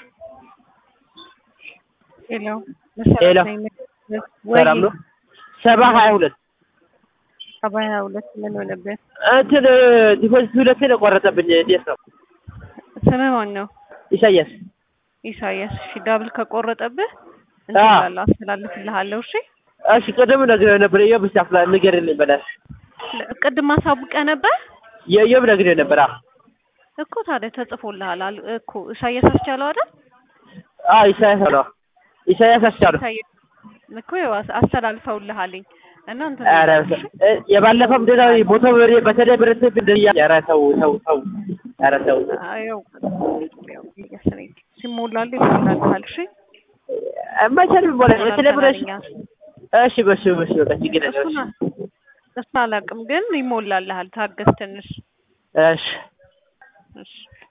ሄሎ ሄሎ ወይ ሰላም ነው? ሰባ ሀያ ሁለት ሰባ ሀያ ሁለት ምን ሆነብህ? እንትን ዲፖዚት ሁለቴ ነው ቆረጠብኝ። እንዴት ነው? ስምህ ማን ነው? ኢሳያስ ኢሳያስ። እሺ ዳብል ከቆረጠብህ አዎ። እንትን እላለሁ አስተላልፍልሃለሁ። እሺ እሺ ቅድም ነግሬው ነበር። የዮብ እስኪ አፍላ ንገርልኝ በላሽ። ለ- ቅድም አሳውቀህ ነበር የዮብ ነግሬው ነበር። አዎ እኮ ታዲያ ተጽፎልሃል አል- እኮ ኢሳያስ አስቻለው አይደል? አዎ ኢሳያስ አለው። ኢሳያስ አስቻለው። ኢሳያስ እኮ ያው አስ- አስተላልፈውልሃልኝ እና እንትን ኧረ እላለሁ፣ እሺ? እ- የባለፈው እንደዛ ቦታው ብሬ በተለይ ብረት እንደያ ኧረ ተው ተው ተው ኧረ ተው አዎ፣ ያው ያው እያሰረኝ ሲሞላልህ ይሞላልሃል። እሺ መቼም ቢሞላ በተለይ ብረት ተላልፈናል እሺ በሱ በሱ በቃ ችግር እኛ። የለም። እሱን እሱን አላውቅም ግን ይሞላልሃል። ታገስ ትንሽ እሺ እሺ